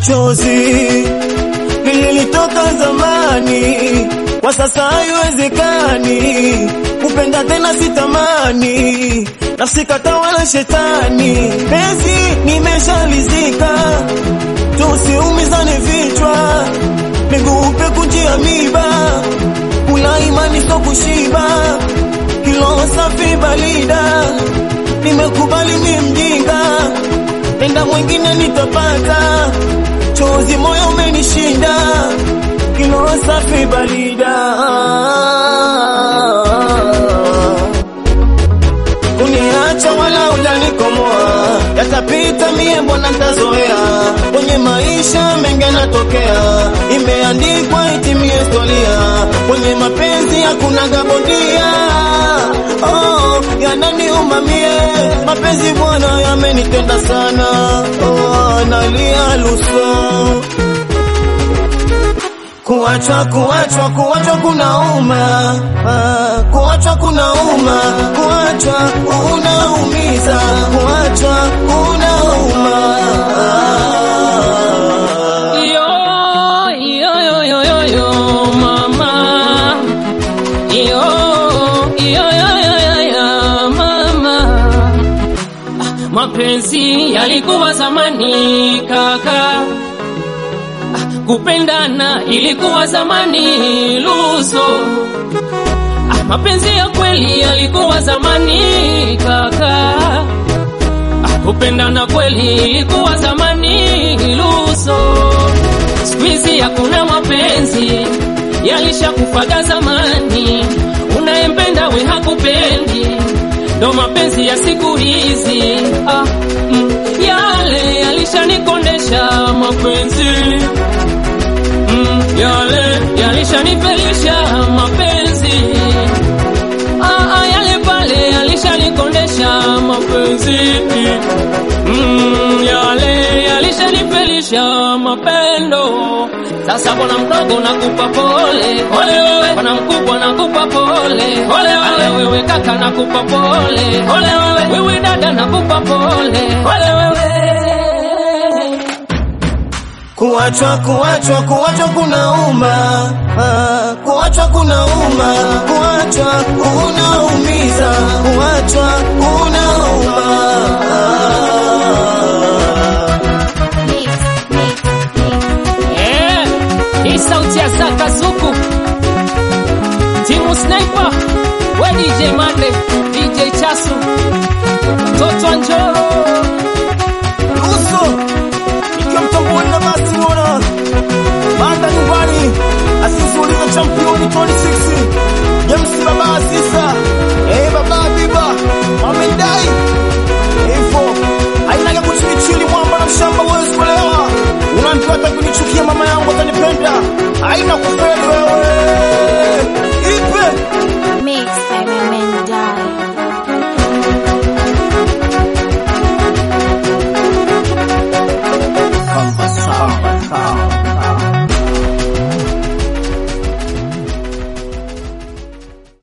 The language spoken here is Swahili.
chozi lililitoka zamani, kwa sasa haiwezekani kupenda tena, sitamani nafsi katawala shetani, penzi nimeshalizika, tusiumizane vichwa, miguu peku njia miba, kula imani so kushiba, kilo safi balida, nimekubali mi mjinga, enda mwingine nitapata, chozi moyo umenishinda, kilo safi balida kuniacha wala ujanikomoa, yatapita mie, mbona ntazoea. Kwenye maisha mengi yanatokea, imeandikwa itimie historia. Kwenye mapenzi hakuna gabondia, oh, yananiuma mie, mapenzi bwana yamenitenda sana, oh, nalia luso Kuachwa, kuachwa, kuachwa kunauma, ah, kuachwa kunauma, kuachwa unaumiza, kuachwa unauma. Yo, yo, yo, yo, yo, yo, mama. Yo, yo, yo, yo, yo, yo, mama. Ah, Mapenzi yalikuwa zamani kaka, Ah, kupendana ilikuwa zamani luso. Ah, Mapenzi ya kweli yalikuwa zamani kaka, Ah, kupendana kweli ilikuwa zamani luso. Siku hizi hakuna mapenzi, yalishakufaga zamani. Unayempenda we hakupendi, ndo mapenzi ya siku hizi. Ah, mm, yale yalishanikondesha mapenzi mm, yale yalishanifelisha mapenzi ah, ah, yale pale yalishanikondesha mapenzi mm, yale yalishanifelisha mapendo. Sasa bwana mdogo nakupa pole, pole wewe, bwana mkubwa nakupa pole, pole wewe, wewe kaka nakupa pole, pole wewe, wewe dada nakupa pole, pole wewe. Kuachwa, kuachwa, kuachwa kunauma, ah, kuachwa kunauma, kuachwa unaumiza, kuachwa unauma. Eh, hii sauti ya Zaka Zuku, timu Sniper, we DJ Mande, DJ Chasu, Toto Njoro